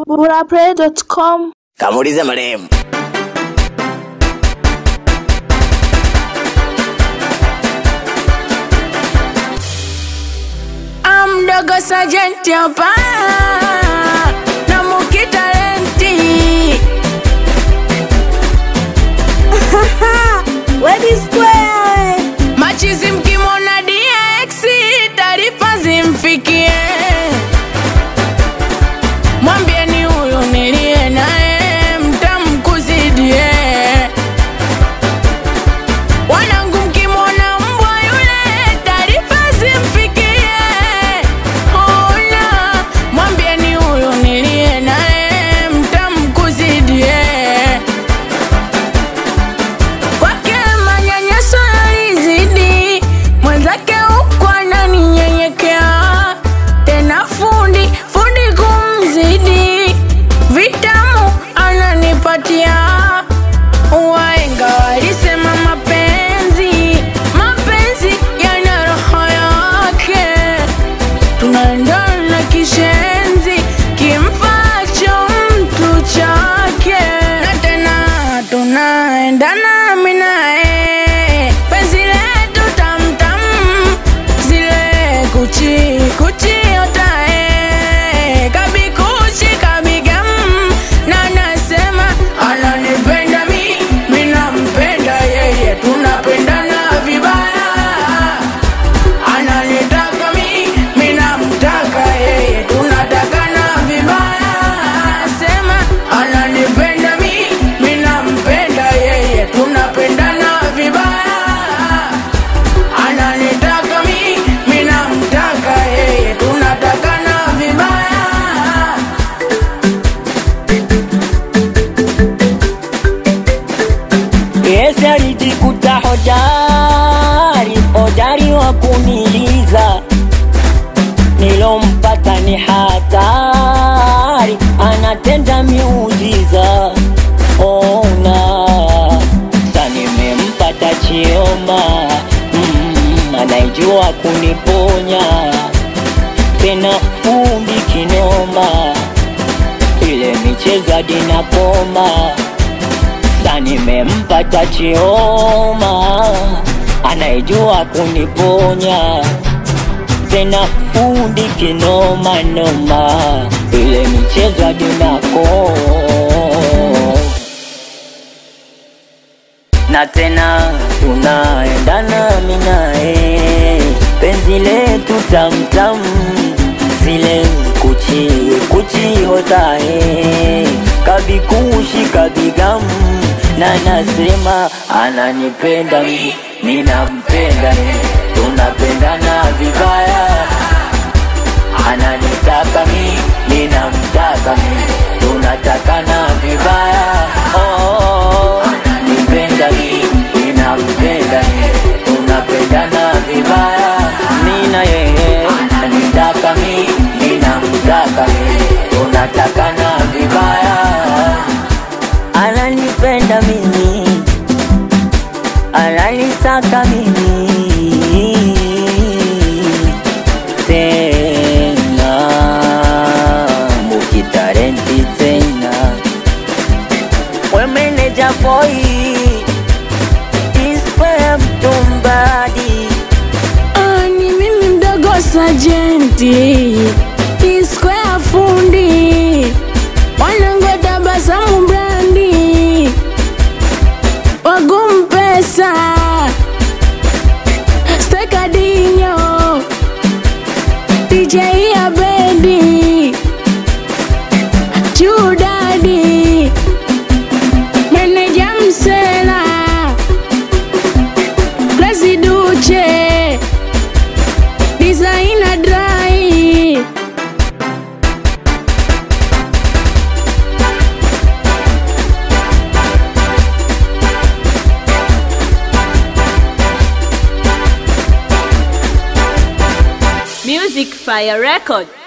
burapray.com Kamuulize marehemu. Amdogo sajenti hapa na mukitalenti Wedi Square machizi mkimwona DX taarifa zimfikie, mwambieni huyu niliye naye mtamkuzidie. Wanangu mkimwona mbwa yule taarifa zimfikie, ona mwambieni huyu niliye naye mtamkuzidie kwake manyanyaso yalizidi, mwenzake huku ananinyenyekea tena, fundi fundi kumzidi, vitamu ananipatia. Waenga walisema mapenzi mapenzi yana roho yake, tunaendana kishenzi kimfacho mtu chake, na tena tunaendana mimi naye, penzi letu tamtam, zile kuchi kuchi otae kabikuchi kabigam, na nasema ananipenda mi, mi nampenda yeye, tunapendana vibaya ananitaka mi, mi namtaka yeye, tunatakana vibaya. Sema ananipenda mi, mi nampenda yeye, tunapendana vibaya. Ananitaka mi, mi namtaka yeye, tunatakana vibaya. Yesu alijikuta hodari, hodari wa kuniliza, nilompata ni hatari, anatenda miujiza. Ona sa nimempata Chioma, mm, anaijua kuniponya tena fundi kinoma, ile michezo hadi nakoma sasa nimempata Chioma anayejua kuniponya tena fundi kinoma noma, ile michezo hadi nako na tena tunaendana mimi naye, penzi letu tamtam, zile kuchi kuchi hotae kabikushi kabigam, na nasema ananipenda mi, mi nampenda ye, tunapendana vibaya, ananitaka mi, mi namtaka mi, tunatakana vibaya oh, ananipenda mi, mi nampenda ye, tunapendana vibaya, mi na yeye, ananitaka mi, mi namtaka mi, tunatakana vibaya, ananipenda mimi, ananitaka mimi tena mukitarenti tena we meneja boy ispe mtumbadi Ah, ni mimi mdogo sajenti iskwea fundi wanangu tabasamu brandi wagum pesa stekadinyo DJ ya bendi chudadi meneja msela Blazi Duche Designer Dry Music Fire Record.